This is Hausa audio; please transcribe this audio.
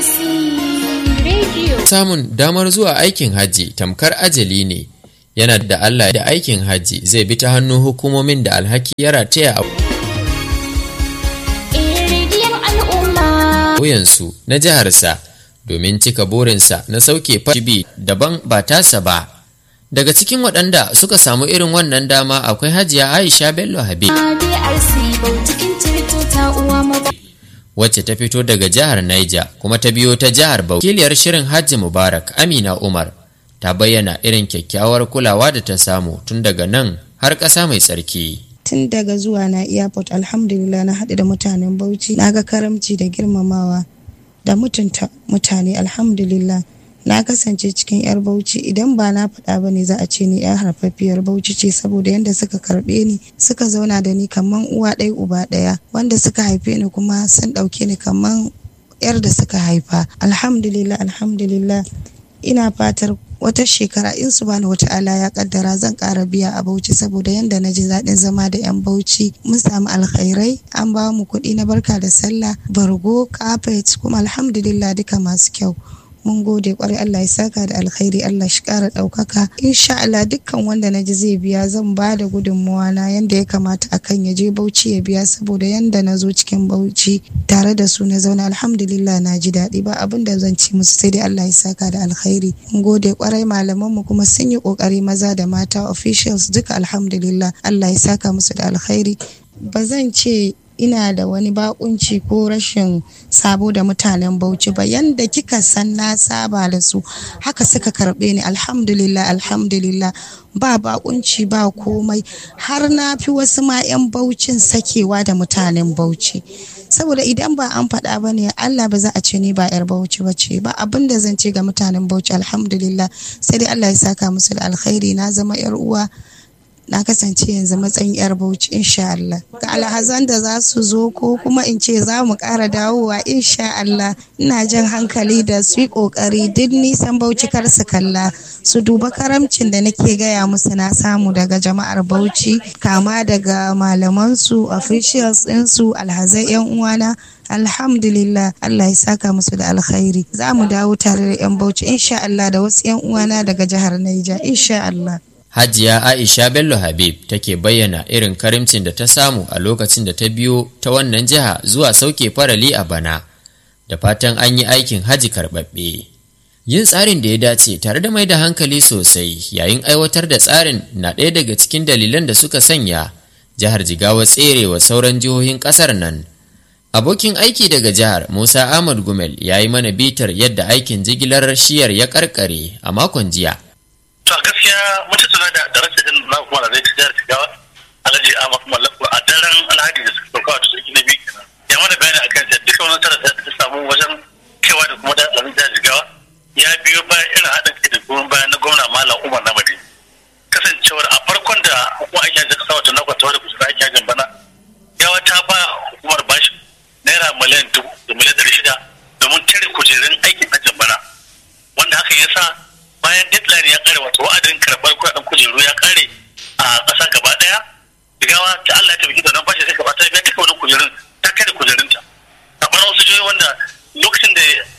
BRC Radio. Samun damar zuwa aikin hajji tamkar ajali ne. Yana da Allah da aikin hajji zai bi ta hannun hukumomin da alhaki ya rataya a Eh, rediyon al'umma. wuyansu na jiharsa domin cika burinsa na sauke fashibi daban ba tasa ba. Daga cikin waɗanda suka samu irin wannan dama akwai hajiya Aisha Bello Habib BRC Bautikin Tirto ta uwa maba. wacce ta fito daga jihar Niger kuma ta biyo ta jihar Bauchi. Wakiliyar shirin Hajji Mubarak Amina Umar ta bayyana irin kyakkyawar kulawa da ta samu tun daga nan har ƙasa mai tsarki. tun daga zuwa na airport alhamdulillah na haɗu da mutanen bauchi na ga karamci da girmamawa da mutunta mutane alhamdulillah na kasance cikin yar bauchi idan ba na faɗa ba ne za a ce ni yar harfafiyar bauchi ce saboda yadda suka karɓe ni suka zauna da ni kaman uwa ɗaya uba ɗaya wanda suka haife ni kuma sun ɗauke ni kaman yar da suka haifa alhamdulillah alhamdulillah ina fatar wata shekara in su bani wata ala ya kaddara zan ƙara biya a bauchi saboda yadda na ji daɗin zama da 'yan bauchi mun samu alkhairai an ba mu kuɗi na barka da sallah bargo carpet kuma alhamdulillah duka masu kyau mun gode kwarai Allah ya saka da alkhairi Allah shi kara ɗaukaka insha Allah dukkan wanda na ji zai biya zan ba da gudunmawa na yanda ya kamata akan ya je Bauchi ya biya saboda yanda na zo cikin Bauchi tare da su na zauna alhamdulillah na ji daɗi ba abin da zan ci musu sai dai Allah ya saka da alkhairi mun gode kwarai malaman mu kuma sun yi kokari maza da mata officials duka alhamdulillah Allah ya saka musu da alkhairi ba zan ce ina da wani bakunci ko rashin sabo da mutanen bauchi ba yanda kika san na saba da su haka suka karbe ni alhamdulillah alhamdulillah ba bakunci ba komai har na fi wasu ma 'yan baucin sakewa da mutanen bauchi saboda idan ba an faɗa ba ne Allah ba za a ce ni ba 'yar bauchi ba ce ba abin da zan ce ga mutanen bauchi alhamdulillah sai dai Allah ya saka musu da alkhairi na zama 'yar uwa na kasance yanzu matsayin yar bauchi insha Allah ga alhazan da za su zo ko kuma in ce za mu ƙara dawowa insha Allah ina jan hankali da su yi ƙoƙari duk nisan bauchi kar su kalla su duba karamcin da nake gaya musu na samu daga jama'ar bauchi kama daga malamansu officials ɗinsu alhazai yan uwana alhamdulillah Allah ya saka musu da alkhairi za mu dawo tare da yan bauchi insha Allah da wasu yan uwana daga jihar Niger insha Allah Hajiya Aisha Bello Habib take bayyana irin karimcin da ta samu a lokacin da ta biyo ta wannan jiha zuwa sauke farali a bana, da fatan an yi aikin haji karɓaɓɓe. Yin tsarin da ya dace tare da mai da hankali sosai yayin aiwatar da tsarin na ɗaya daga cikin dalilan da suka sanya jihar Jigawa tserewa sauran jihohin ƙasar nan. Abokin aiki daga jihar Musa Ahmad Gumel ya yi mana bitar yadda aikin jigilar shiyar ya karkare a makon jiya. to a gaskiya mun tattauna da da rasa din na kuma da zai jihar Jigawa Alhaji Ahmad Mallako a daren Alhaji da suka sauka da sarki na biyu kenan ya mana bayani akan da duka wani tara da ta samu wajen kaiwa da kuma da tsaron jihar Jigawa ya biyo bayan irin haɗin kai da goyon bayan na gwamna Malam Umar Namadi kasancewar a farkon da hukumar aikin hajji kasa wata nakwa ta wadda kusa aikin hajjin bana yawa ta ba hukumar bashi naira miliyan dubu da miliyan ɗari shida domin tare kujerun aikin hajjin bana wanda hakan ya sa bayan deadline ya kare wato wa'adin karɓar kuɗaɗen kujeru ya kare a ƙasa gaba ɗaya jigawa ta Allah ta biki da nan bashi sai gaba ta biya duka wani kujerun ta kare kujerunta a ɓarar wasu jihohi wanda lokacin da